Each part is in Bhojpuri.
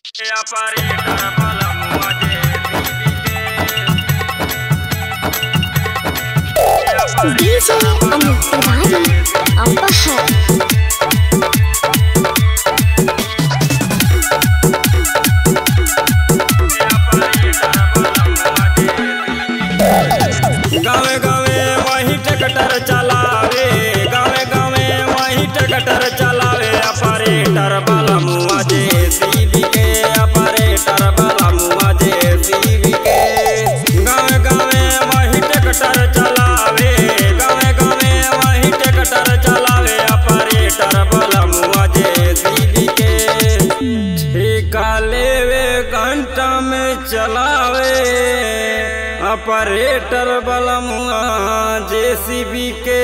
Aparita para muade DJ Amit Tiwari Apahar गावे गावे वही ट्रैक्टर चलावे गावे गावे वही ट्रैक्टर चलावे ऑपरेटर वाला मुआ जे सीबी के ऑपरेटर वाला मुआ जे सीबी के गावे गावे वही ट्रैक्टर चलावे गावे गावे वही ट्रैक्टर चलावे ऑपरेटर वाला मुआ जे सीबी के ठेका लेवे घंटा में चलावे ऑपरेटर बलमुआ जेसीबी के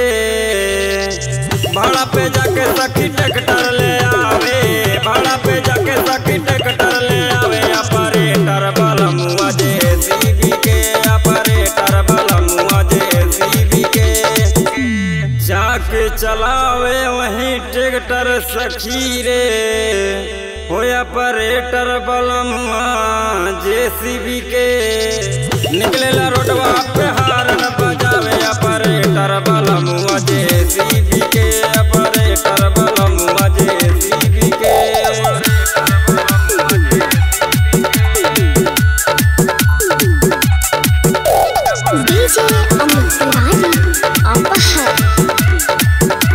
भाड़ा पे जाके सखी ट्रैक्टर ले आवे भाड़ा पे जाके सखी ट्रैक्टर ले आवे ऑपरेटर बलमुआ जेसीबी के ऑपरेटर बलमुआ जेसीबी के जाके चलावे वही ट्रैक्टर सखी रे हो ऑपरेटर बलमुआ जेसीबी के निकलेला रोडवा पे हारन बजावे ऑपरेटर बलमुआ जेसीबी के ऑपरेटर बलमुआ जेसीबी के DJ Amit Tiwari Apahar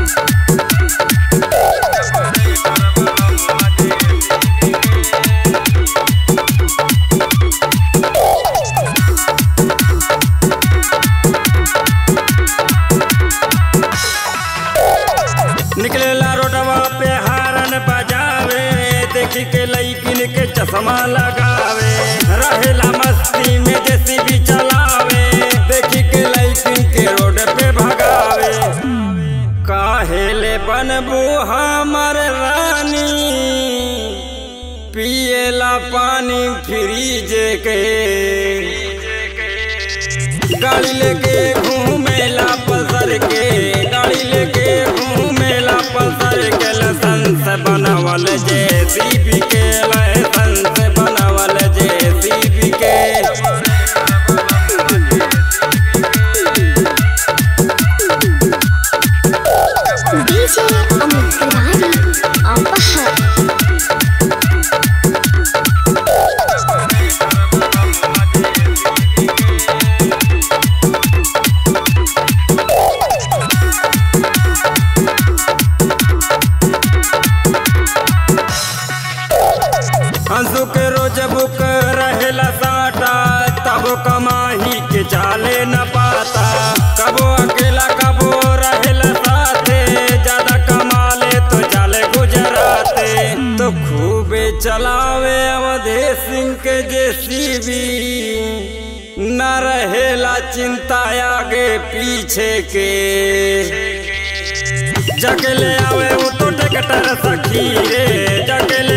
निकलेला रोडवा पे हारन बजावे देखी के लईकिन के चश्मा लगावे रहेला मस्ती में जेसीबी चलावे देखी के लईकिन के रोड पे भगावे काहेले बनबू हमर रानी पिएला पानी फ्रीज के गाड़ी लेके घूमेला पसर के गाड़ी लेके घूमेला पसर के लाइसेंस बनावल जे सीपी के लाइसेंस बनावल जे सीपी के DJ Amit Tiwari Apahar हंसू के रोज बुक रहेला साटा तब कमाही के चाले न पाता कबो अकेला कबो रहेला साथे ज्यादा कमाले तो चाले गुजराते तो खूबे चलावे अवधे सिंह के जेसीबी न रहेला चिंता आगे पीछे के जगले आवे वो तो ट्रैक्टर सखी रे जगले